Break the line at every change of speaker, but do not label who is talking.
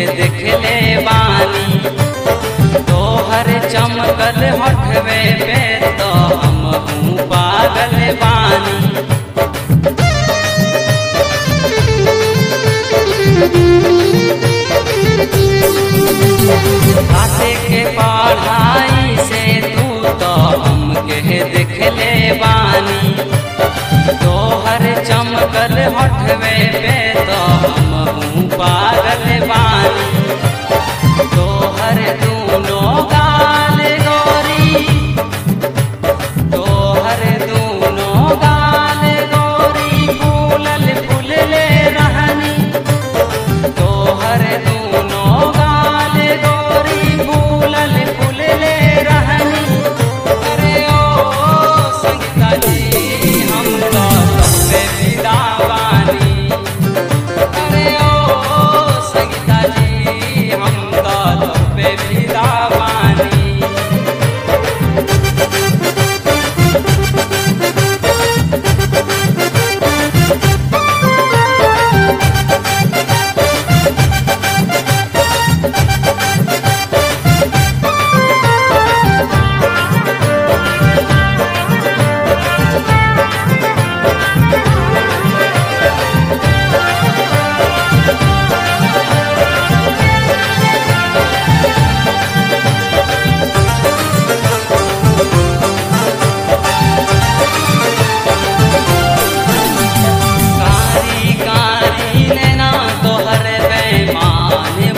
देखले बानी तोहर चमकल हटवे पे तो हम हूँ पागल बानी कासे के पढ़ाई से तू तो हमके देखले बानी तोहर चमकल हटवे पे तो हम हूँ पागल बानी तोहर दूनो गाल गोरी तोहर दूनो गाल गोरी फूलल फूलले रहनी तोहर दूनो गाल गोरी फूलल फूलले रहनी अरे ओ संगीता जी हम तो तबे विदा बानी अरे ओ संगीता जी हम तो तबे विदा बानी कारी कारी नैना तोहर बेमान